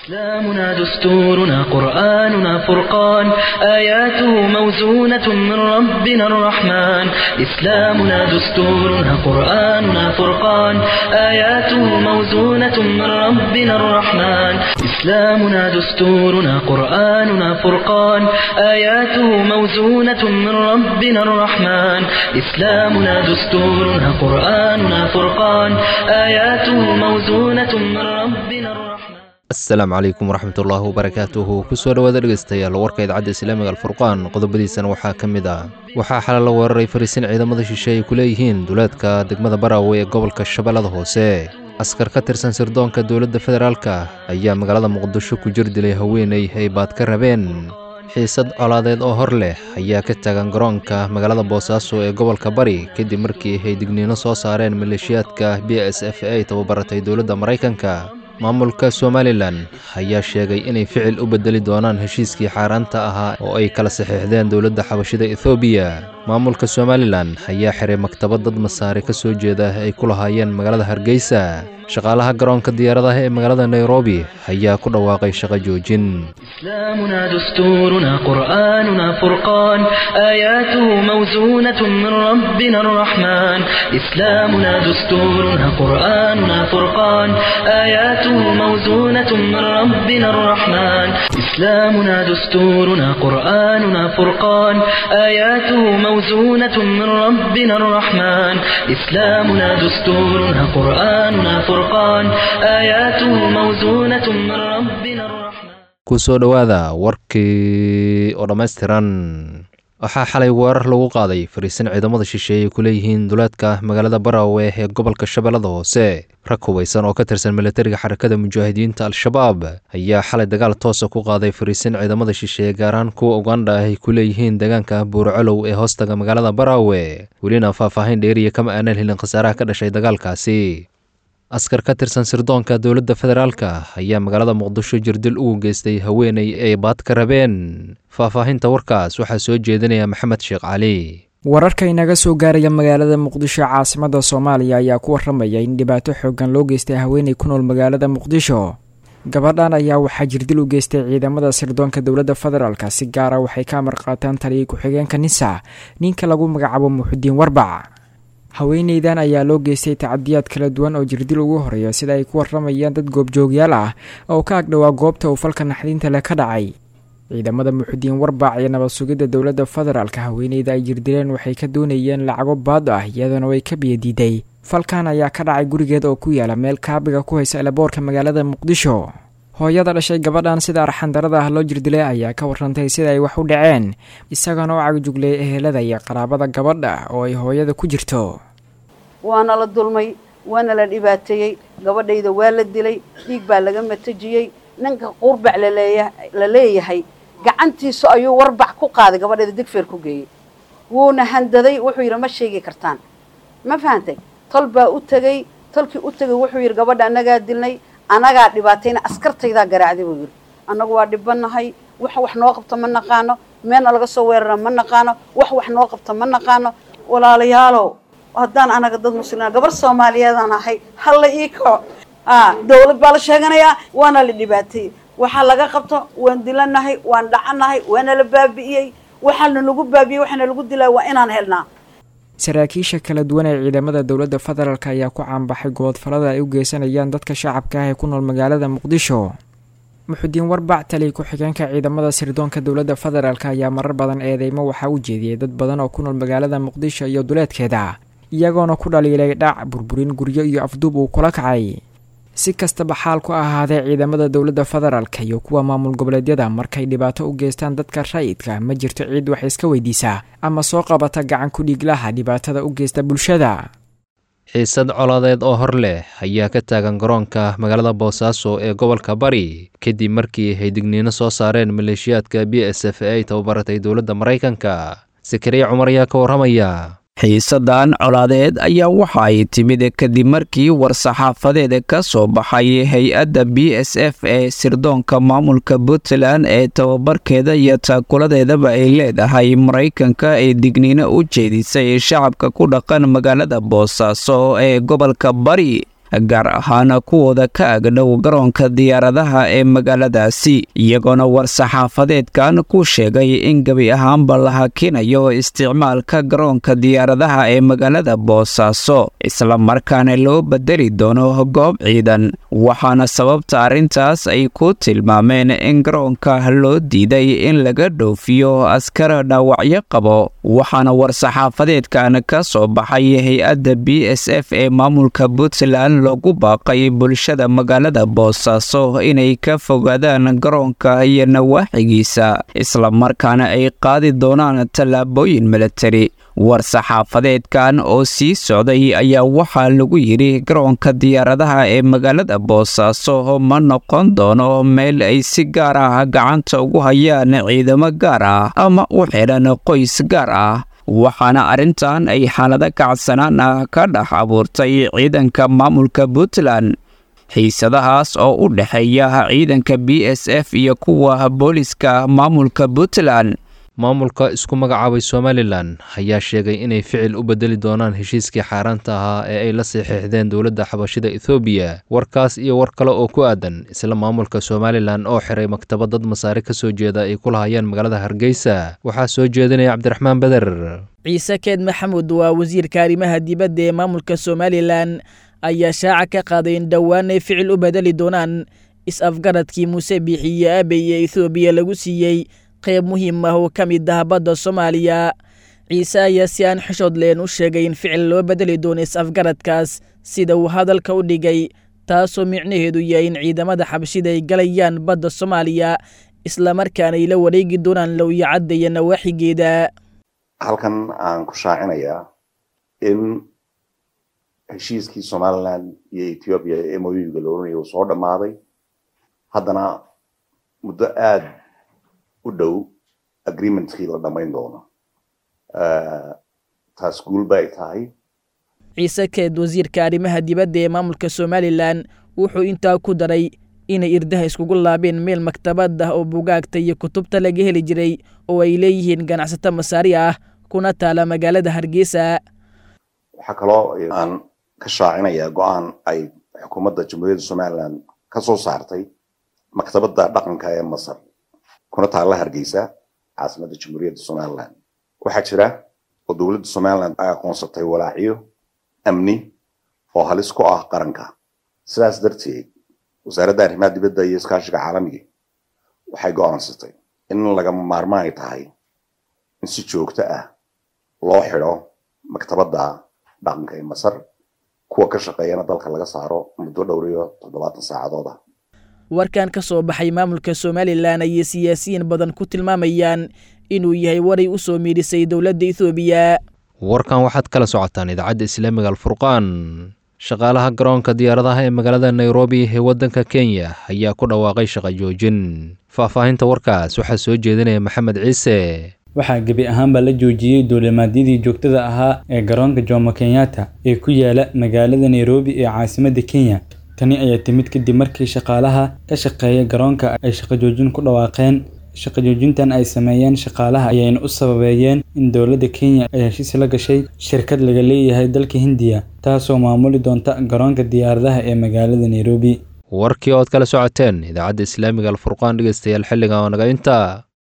إسلامنا دستورنا قرآننا فرقان آياته موزونة من ربنا الرحمن إسلامنا دستورنا قرآننا فرقان آياته موزونة من ربنا الرحمن إسلامنا دستورنا قرآننا فرقان آياته موزونة من ربنا الرحمن إسلامنا دستورنا قرآننا فرقان آياته موزونة من ربنا الرحمن asalaamu calaykum waraxmatullaahi wabarakaatuhu kusoo dhowaada dhegeystayaal warka idaacadda islaamiga alfurqaan qodobadiisana waxaa ka mid ah waxaa xalay la weeraray fariisin ciidamada shishe ay ku leeyihiin duleedka degmada baraawe ee gobolka shabeellada hoose askar ka tirsan sirdoonka dowladda federaalka ayaa magaalada muqdisho ku jir dilay haweeney ay baad ka rabeen xiisad colaadeed oo hor leh ayaa ka taagan garoonka magaalada boosaaso ee gobolka bari kadib markii ay digniino soo saareen maleeshiyaadka b s f ay tababaratay dowladda maraykanka maamulka somalilan ayaa sheegay inay ficil u beddeli doonaan heshiiskii xaaraanta ahaa oo ay kala saxiixdeen dowladda xabashida ethoobiya maamulka somalilan ayaa xiray maktabad dad masaare ka soo jeeda ay ku lahaayeen magaalada hargeysa shaqaalaha garoonka diyaaradaha ee magaalada nairobi ayaa ku dhawaaqay shaqo joojin إسلامنا دستورنا قرآننا فرقان آياته موزونة من ربنا الرحمن إسلامنا دستورنا قرآننا فرقان آياته موزونة من ربنا الرحمن إسلامنا دستورنا قرآننا فرقان آياته موزونة من ربنا الرحمن إسلامنا دستورنا قرآننا فرقان آياته موزونة من ربنا الرحمن kusoo dhowaada warkii oo dhammaystiran waxaa xalay weerar lagu qaaday fariisin ciidamada shisheeye ku leeyihiin duleedka magaalada baraawe ee gobolka shabeellada hoose rag hubaysan oo ka tirsan militariga xarakada mujaahidiinta al-shabaab ayaa xalay dagaal toosa ku qaaday fariisin ciidamada shisheeye gaar ahaan kuwa ugandha ah ay ku leeyihiin deegaanka buurcolow ee hoostaga magaalada baraawe welina faahfaahin dheeriya kama aanan helin khasaaraha ka dhashay dagaalkaasi askar ka tirsan sirdoonka dowladda federaalka ayaa magaalada muqdisho jirdil ugu geystay haweeney ay baad ka rabeen faahfaahinta warkaas waxaa soo jeedinaya maxamed sheekh cali wararka inaga soo gaaraya magaalada muqdisho caasimada soomaaliya ayaa ku waramaya in dhibaato xoogan loo geystay haweeney ku nool magaalada muqdisho gabadhan ayaa waxaa jirdil u geystay ciidamada sirdoonka dowladda federaalka si gaara waxay ka amar qaataan taliyay ku-xigeenka nisa ninka lagu magacaabo muxudiin warbac haweeneydan ayaa loo geystay tacadiyaad kala duwan oo jirdil ugu horeeya sida ay ku waramayaan dad goobjoogyaal ah oo ka agdhowaa goobta uu falka naxdinta leh ka dhacay ciidamada muxudiin warbac iyo nabad sugidda dowladda federaalka haweeneyda ay jirdileen waxay ka doonayeen lacago baad ah iyadoona way ka biyadiiday falkan ayaa ka dhacay gurigeed oo ku yaala meel kaabiga ku haysa elaboorka magaalada muqdisho hooyada dhashay gabadhan sida arxandarada ah loo jirdilay ayaa ka warantay sida ay wax u dhaceen isagana u cagjuglay ehelada iyo qaraabada gabadha oo ay hooyada ku jirto waana la dulmay waana la dhibaateeyey gabadhayda waa la dilay dhiig baa laga matajiyey ninka qurbac la leeyahay gacantiisu ayuu warbac ku qaaday gabadhayda digfeer ku geeyey wuuna handaday wuxuu yidhi ma sheegi kartaan ma fahantay tol baa u tegey tolkii u tegay wuxuu yidhi gabadha annagaa dilnay anagaa dhibaatayna askartaydaa garaacday buu yidhi annagu waa dhibanahay wax wax noo qabto ma naqaano meelna laga soo weerara ma naqaano wax wax noo qabto ma naqaano walaalayaalow haddaan anaga dad muslima gabar soomaaliyeedaan ahay halla ii kaco dawlad baa la sheeganayaa waana la dhibaateeyey waxaa laga qabto waan dilanahay waan dhacanahay waana la baabi'iyey waxaana lagu baabi'iyey waxaana lagu dilaa waa inaan helnaa saraakiisha kala duwan ee ciidamada dowladda federaalk ayaa ku caanbaxay goodfalada ay u geysanayaan dadka shacabka ah ee ku nool magaalada muqdisho muxudiin warbac taliy ku-xigeenka ciidamada sirdoonka dowladda federaalk ayaa marar badan eedeymo waxaa u jeediyey dad badan oo ku nool magaalada muqdisho iyo duleedkeeda iyagoona ku dhaliilay dhac burburin guryo iyo afduub uu kula kacay si kastaba xaal ku ahaadee ciidamada dowladda federaalka iyo kuwa maamul goboleedyada markay dhibaato u geystaan dadka rayidka ma jirto ciid wax iska weydiisaa ama soo qabata gacan ku dhiiglaha dhibaatada u geysta bulshada xiisad colaadeed oo hor leh ayaa ka taagan garoonka magaalada boosaaso ee gobolka bari kadib markii ay digniino soo saareen maleeshiyaadka b s f ay tababaratay dowladda maraykanka sakariya cumar ayaa ka warramaya xiisadan colaadeed ayaa waxa ay timid kadib markii war-saxaafadeed ka soo baxay hay-adda b s f ee sirdoonka maamulka puntland ee tababarkeeda iyo taakuladeedaba ay leedahay maraykanka ee digniino u jeedisay shacabka ku dhaqan magaalada boosaaso ee gobolka bari gaar ahaan kuwooda ka agdhow garoonka diyaaradaha ee magaaladaasi iyagoona war-saxaafadeedkan ku sheegay in gebi ahaanba la hakinayo isticmaalka garoonka diyaaradaha ee magaalada boosaaso islamarkaana loo bedeli doono goob ciidan waxaana sababta arrintaas ay ku tilmaameen in garoonka loo diiday in laga dhoofiyo askar dhaawacyo qabo waxaana war-saxaafadeedkan ka soo baxay hay-adda b s f ee maamulka puntland loogu baaqay bulshada magaalada boosaaso inay ka fogaadaan garoonka iyo nawaaxigiisa islamarkaana ay qaadi doonaan tallaabooyin milatari war-saxaafadeedkan oo sii socday ayaa waxaa lagu yidhi garoonka diyaaradaha ee magaalada boosaaso ma noqon doono meel ay si gaar ah gacanta ugu hayaan ciidamo gaar ah ama u xidhan qoys gaar ah waxaana arrintan ay xaalado kacsanaan ah ka dhex abuurtay ciidanka maamulka puntland xiisadahaas oo u dhexeeya ciidanka b s f iyo kuwa booliska maamulka puntland maamulka isku magacaabay somalilan ayaa sheegay inay ficil u bedeli doonaan heshiiskii xaaraanta ahaa ee ay la saxiixdeen dowladda xabashida ethoobiya warkaas iyo war kale oo ku aadan isla maamulka somalilan oo xiray maktabad dad masaare ka soo jeeda ay ku lahayeen magaalada hargeysa waxaa soo jeedinaya cabdiraxmaan beder ciise keed maxamuud waa wasiirka arrimaha dibadda ee maamulka somalilan ayaa shaaca ka qaaday in dhowaan ay ficil u bedeli doonaan is-afgaradkii muuse biixiye aabey ee ethoobiya lagu siiyey qayb muhiim ah oo ka mid ah badda soomaaliya ciise ayaa si aan xishood leen u sheegay in ficil loo bedeli doono is-afgaradkaas sida uu hadalka u dhigay taasoo micnaheedu yahay in ciidamada xabashida ay galayaan badda soomaaliya islamarkaana ay la wareegi doonaan lowyacadda iyo nawaaxigeeda halkan aan ku shaacinayaa in heshiiskii somalilan iyo ethoobiya ee moyuga la oranaya uu soo dhammaaday haddana muddo aad u dhow agreementkii la dhammayn doono taas guul ba ay tahay ciise keed wasiirka arrimaha dibadda ee maamulka somalilan wuxuu intaa ku daray inay irdaha iskugu laabeen meel maktabad ah oo bugaagta iyo kutubta laga heli jiray oo ay leeyihiin ganacsato masaari ah kuna taala magaalada hargeysa waxaa kaloo aan ka shaacinayaa go-aan ay xukuumadda jamhuuriyadda somalilan ka soo saartay maktabadda dhaqanka ee masar kuna taalla hargeysa caasimadda jamhuuriyadda somalilan waxaa jira oo dowladda somalilan ay aqoonsatay walaaciyo amni oo halis ku ah qaranka sidaas darteed wasaaradda arrimaha dibadda iyo iskaashiga caalamiga waxay go-aansatay in lagama maarmaan ay tahay in si joogto ah loo xidho maktabadda dhaqanka ee masar kuwa ka shaqeeyana dalka laga saaro muddo dhowr iyo toddobaatan saacadood ah warkan ka soo baxay maamulka somalilan ayay siyaasiyiin badan ku tilmaamayaan inuu yahay waray u soo miidhisay dowladda ethoobiya warkan waxaad kala socotaan idaacadda islaamiga alfurqaan shaqaalaha garoonka diyaaradaha ee magaalada nairobi ee waddanka kenya ayaa ku dhawaaqay shaqo joojin faahfaahinta warkaas waxaa soo jeedinaya maxamed ciise waxaa gebi ahaanba la joojiyey duulimaadyadii joogtada ahaa ee garoonka jomo kenyatta ee ku yaala magaalada nairobi ee caasimadda kenya tani ayaa timid kadib markii shaqaalaha ka shaqeeya garoonka ay shaqo joojin ku dhawaaqeen shaqo joojintan ay sameeyeen shaqaalaha ayayna u sababeeyeen in dowladda kenya ay heshiis la gashay shirkad laga leeyahay dalka hindiya taasoo maamuli doonta garoonka diyaaradaha ee magaalada nairobi warkii ood kala socoteen idaacadda islaamiga alfurqaan dhegeystayaal xilliga oo naga intaa